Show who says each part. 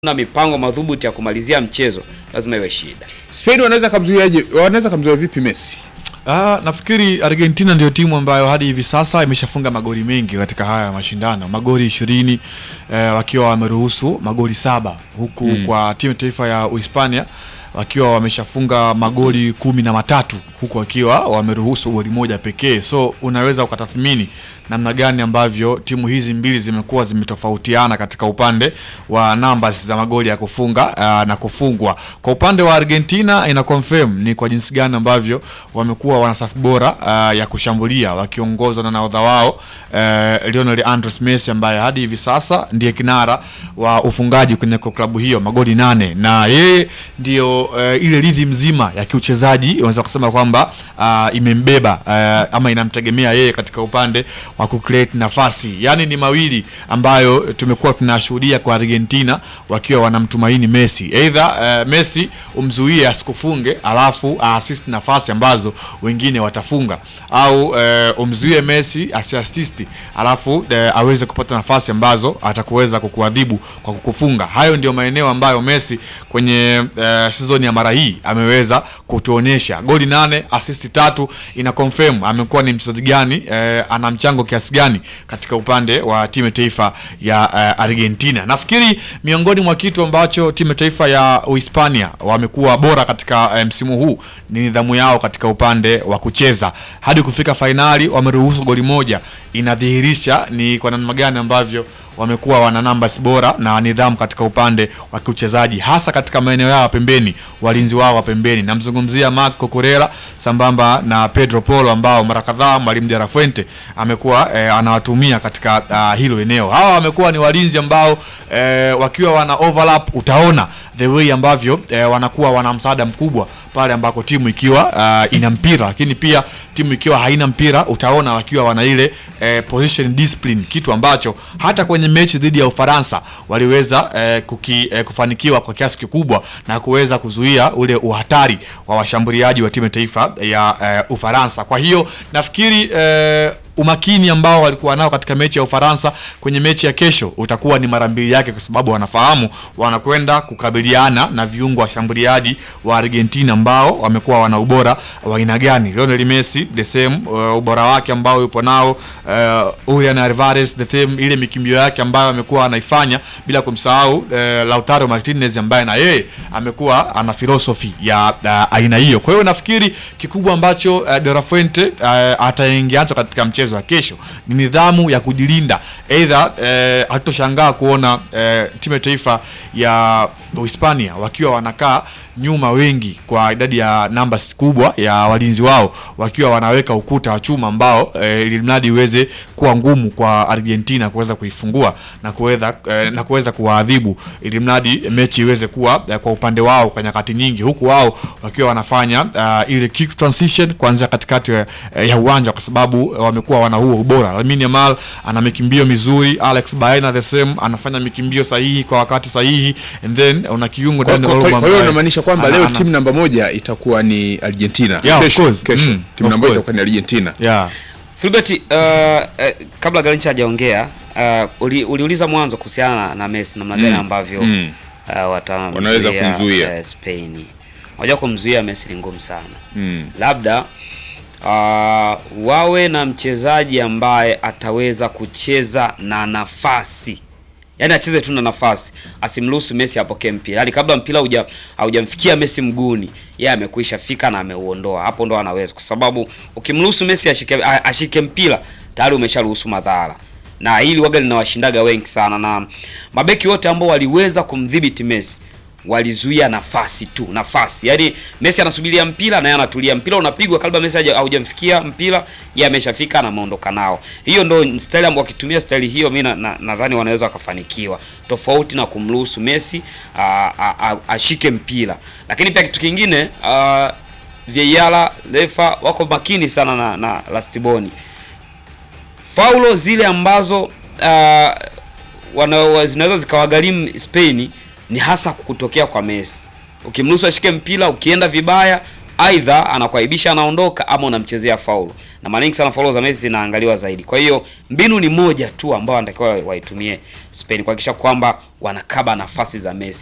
Speaker 1: na mipango madhubuti ya kumalizia mchezo lazima iwe shida.
Speaker 2: Spain wanaweza kamzuiaje? Wanaweza kamzuia vipi Messi?
Speaker 3: Ah, nafikiri Argentina ndio timu ambayo hadi hivi sasa imeshafunga magoli mengi katika haya mashindano, magoli ishirini eh, wakiwa wameruhusu magoli saba huku kwa timu taifa ya Uhispania wakiwa wameshafunga magoli kumi na matatu huku wakiwa wameruhusu goli moja pekee. So unaweza ukatathmini namna gani ambavyo timu hizi mbili zimekuwa zimetofautiana katika upande wa numbers za magoli ya kufunga uh, na kufungwa. Kwa upande wa Argentina ina confirm ni kwa jinsi gani ambavyo wamekuwa wana safu bora uh, ya kushambulia wakiongozwa na nahodha wao uh, Lionel Andres Messi ambaye hadi hivi sasa ndiye kinara wa ufungaji kwenye klabu hiyo magoli nane, na yeye ndio uh, ile ridhi mzima ya kiuchezaji unaweza kusema kwamba uh, imembeba uh, ama inamtegemea yeye katika upande wa kucreate nafasi. Yaani ni mawili ambayo tumekuwa tunashuhudia kwa Argentina wakiwa wanamtumaini Messi. Either uh, Messi umzuie asikufunge alafu assist nafasi ambazo wengine watafunga au uh, umzuie Messi asiassist alafu uh, aweze kupata nafasi ambazo atakuweza kukuadhibu kwa kukufunga. Hayo ndio maeneo ambayo Messi kwenye uh, season ya mara hii ameweza kutuonyesha. Goli nane, assist tatu ina confirm amekuwa ni mchezaji gani uh, ana mchango kiasi gani katika upande wa timu ya taifa ya uh, Argentina. Nafikiri miongoni mwa kitu ambacho timu ya taifa ya Uhispania wamekuwa bora katika uh, msimu huu ni nidhamu yao katika upande wa kucheza. Hadi kufika fainali wameruhusu goli moja, inadhihirisha ni kwa namna gani ambavyo wamekuwa wana numbers bora na nidhamu katika upande wa kiuchezaji hasa katika maeneo yao ya pembeni, walinzi wao wa pembeni. Namzungumzia Marc Cucurella sambamba na Pedro Porro ambao mara kadhaa mwalimu De La Fuente amekuwa eh, anawatumia katika uh, hilo eneo. Hawa wamekuwa ni walinzi ambao eh, wakiwa wana overlap, utaona the way ambavyo eh, wanakuwa wana msaada mkubwa pale ambako timu ikiwa uh, ina mpira, lakini pia timu ikiwa haina mpira utaona wakiwa wana ile eh, position discipline, kitu ambacho hata kwenye mechi dhidi ya Ufaransa waliweza eh, kuki, eh, kufanikiwa kwa kiasi kikubwa na kuweza kuzuia ule uhatari wa washambuliaji wa timu ya taifa ya eh, Ufaransa. Kwa hiyo nafikiri eh, umakini ambao walikuwa nao katika mechi ya Ufaransa kwenye mechi ya kesho utakuwa ni mara mbili yake, kwa sababu wanafahamu wanakwenda kukabiliana na viungo washambuliaji wa Argentina ambao wamekuwa wana ubora wa aina gani. Lionel Messi the same, uh, ubora wake ambao yupo nao uh, Julian Alvarez the same, ile mikimbio yake ambayo amekuwa anaifanya, bila kumsahau uh, Lautaro Martinez ambaye na yeye amekuwa ana philosophy ya uh, aina hiyo. Kwa hiyo nafikiri kikubwa ambacho uh, De La Fuente uh, ataingia katika mchezo wa kesho ni nidhamu ya kujilinda. Aidha eh, hatutoshangaa kuona eh, timu ya taifa ya Uhispania wakiwa wanakaa nyuma wengi kwa idadi ya numbers kubwa ya walinzi wao wakiwa wanaweka ukuta wa chuma ambao eh, ili mradi iweze kuwa ngumu kwa Argentina kuweza kuifungua na kuweza eh, na kuweza kuwaadhibu ili mradi mechi iweze kuwa eh, kwa upande wao kwa nyakati nyingi, huku wao wakiwa wanafanya uh, ile kick transition kuanzia katikati eh, ya uwanja kwa sababu eh, wamekuwa wana huo ubora. Lamine Yamal ana mikimbio mizuri, Alex Baena the same anafanya mikimbio sahihi kwa wakati sahihi, and then una kiungo
Speaker 2: Kwa
Speaker 3: Dani
Speaker 2: kwa-
Speaker 3: Olmo
Speaker 2: kwa hiyo
Speaker 3: ambaye
Speaker 2: unamaanisha kwamba
Speaker 3: ana-
Speaker 2: leo
Speaker 3: ana-
Speaker 2: timu namba moja itakuwa ni Argentina.
Speaker 3: Yeah, of
Speaker 2: kesho,
Speaker 3: course.
Speaker 2: kesho.
Speaker 3: Mm,
Speaker 2: timu
Speaker 3: of
Speaker 2: namba moja
Speaker 3: course.
Speaker 2: itakuwa ni Argentina.
Speaker 3: yeah.
Speaker 1: Filbert, uh, uh, kabla Garincha hajaongea uh, uli, uliuliza mwanzo kuhusiana na, na Messi namna gani
Speaker 2: Mm,
Speaker 1: ambavyo
Speaker 2: mm.
Speaker 1: uh, watamzuia,
Speaker 2: Wanaweza kumzuia.
Speaker 1: uh, Spain. Unajua kumzuia Messi ni ngumu sana.
Speaker 2: Mm.
Speaker 1: Labda uh, wawe na mchezaji ambaye ataweza kucheza na nafasi yaani acheze tu na nafasi, asimruhusu Messi apokee mpira, yaani kabla mpira hauja haujamfikia Messi mguuni, yeye amekwisha fika na ameuondoa. Hapo ndo anaweza, kwa sababu ukimruhusu Messi ashike, a- ashike mpira tayari umesharuhusu madhara, na hili waga linawashindaga wengi sana, na mabeki wote ambao waliweza kumdhibiti Messi walizuia nafasi tu, nafasi. Yaani Messi anasubiria mpira na yeye anatulia, mpira unapigwa kabla Messi haja- haujamfikia mpira, yeye ameshafika na ameondoka nao. Hiyo ndo style ambayo wakitumia style hiyo, mimi nadhani na, nadhani wanaweza wakafanikiwa, tofauti na kumruhusu Messi a- a- a- ashike mpira. Lakini pia kitu kingine uh, VAR refa wako makini sana na, na Lastiboni faulo zile ambazo uh, wana, zinaweza zikawagharimu Spain ni hasa kutokea kwa Messi. Ukimruhusu ashike mpira, ukienda vibaya aidha anakuaibisha anaondoka, ama unamchezea faulu, na mara nyingi sana faulu za Messi zinaangaliwa zaidi. Kwa hiyo mbinu ni moja tu ambayo wanatakiwa waitumie Spain kuhakikisha kwamba wanakaba nafasi za Messi.